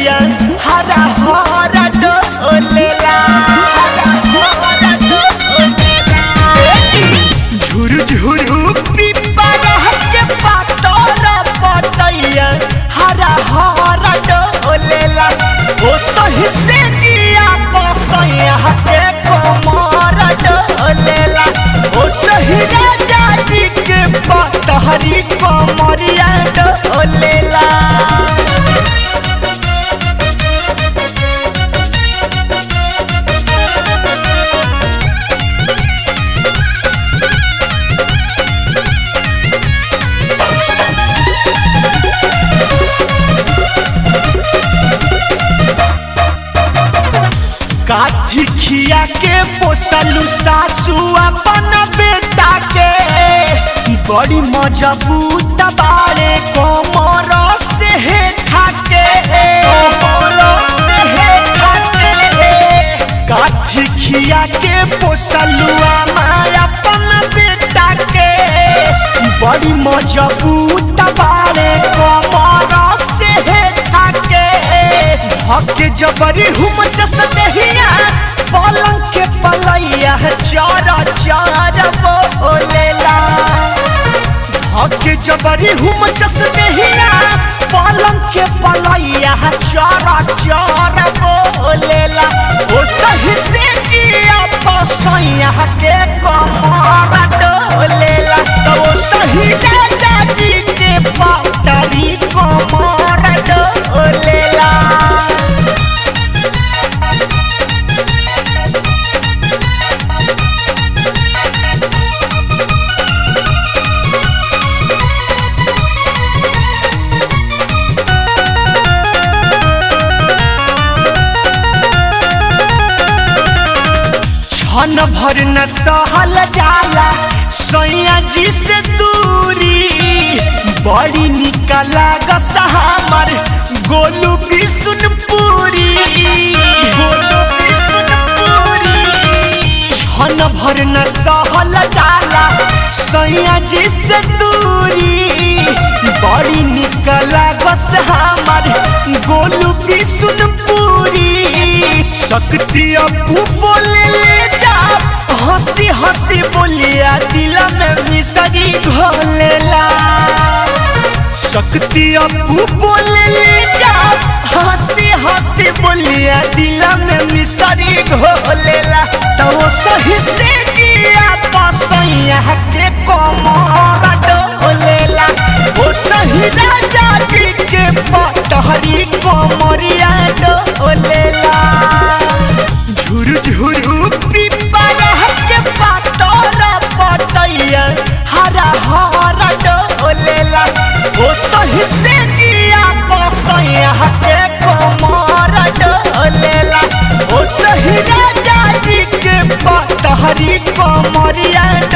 पतैया हरा हरा डोलेला झुरु झुरु पिपरा के पातर पतैया हरा हरा डोलेला ओ सही से जिया पसैया के कमर डोलेला ओ सही राजा जी के पतहरी कमरिया डोलेला काठी खिया के पोसलू सासू अपन बेटा के बड़ी मजबूत बारे कोमर से हे खाके कोमर से हे खाके काठी खिया के पोसलू माया अपन बेटा के बड़ी मजबूत बारे कोमर से हे खाके हके जबरी हुम चस दहिया पलंग के पलैया चारा चारा बोलेला हके जबरी हुम चस दहिया पलंग के पलैया चारा चारा बोलेला ओ सही से जिया पसैया के कमर डोलेला तो ओ सही राजा जी के पटरी कमर डोलेला छन भर न सहल जाला सैया जी से दूरी बड़ी निकला गसा हमर गोलू बिसुनपुरी गोलू बिसुनपुरी छन भर न सहल जाला सैया जी से दूरी बड़ी निकला गस हमर गोलू बिसुनपुरी शक्ति अपू बोले ले जा हंसी हंसी बोलिया दिल में मिसरी घोलेला शक्ति अपू बोले ले जा हंसी हंसी बोलिया दिल में मिसरी घोलेला तो वो सही से जिया पसैया के कमर डोलेला वो सही राजा जी के पटहरी कमरिया डोलेला झुरु झुरु पिपरा के पातर पतैया हरा हरा डोलेला ओ सही से जिया पसैया के कमर डोलेला ओ सही राजा जी के पतहरी कमरिया